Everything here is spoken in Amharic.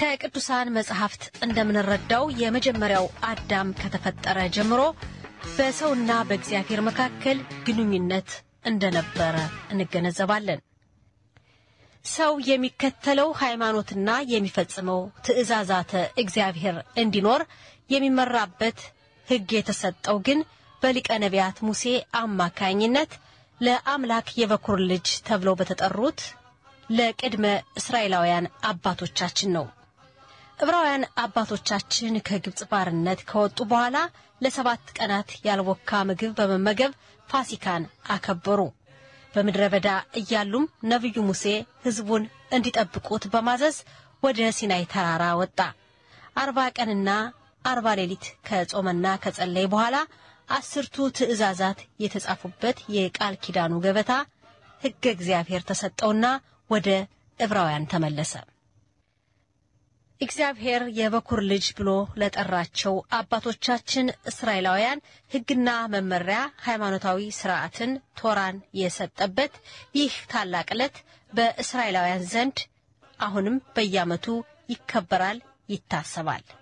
ከቅዱሳን መጽሐፍት እንደምንረዳው የመጀመሪያው አዳም ከተፈጠረ ጀምሮ በሰውና በእግዚአብሔር መካከል ግንኙነት እንደነበረ እንገነዘባለን። ሰው የሚከተለው ሃይማኖትና የሚፈጽመው ትእዛዛተ እግዚአብሔር እንዲኖር የሚመራበት ሕግ የተሰጠው ግን በሊቀ ነቢያት ሙሴ አማካኝነት ለአምላክ የበኩር ልጅ ተብለው በተጠሩት ለቅድመ እስራኤላውያን አባቶቻችን ነው። ዕብራውያን አባቶቻችን ከግብፅ ባርነት ከወጡ በኋላ ለሰባት ቀናት ያልቦካ ምግብ በመመገብ ፋሲካን አከበሩ። በምድረ በዳ እያሉም ነቢዩ ሙሴ ሕዝቡን እንዲጠብቁት በማዘዝ ወደ ሲናይ ተራራ ወጣ። አርባ ቀንና አርባ ሌሊት ከጾመና ከጸለይ በኋላ አስርቱ ትእዛዛት የተጻፉበት የቃል ኪዳኑ ገበታ ሕገ እግዚአብሔር ተሰጠውና ወደ ዕብራውያን ተመለሰ። እግዚአብሔር የበኩር ልጅ ብሎ ለጠራቸው አባቶቻችን እስራኤላውያን ሕግና መመሪያ፣ ሃይማኖታዊ ስርዓትን፣ ቶራን የሰጠበት ይህ ታላቅ ዕለት በእስራኤላውያን ዘንድ አሁንም በየዓመቱ ይከበራል፣ ይታሰባል።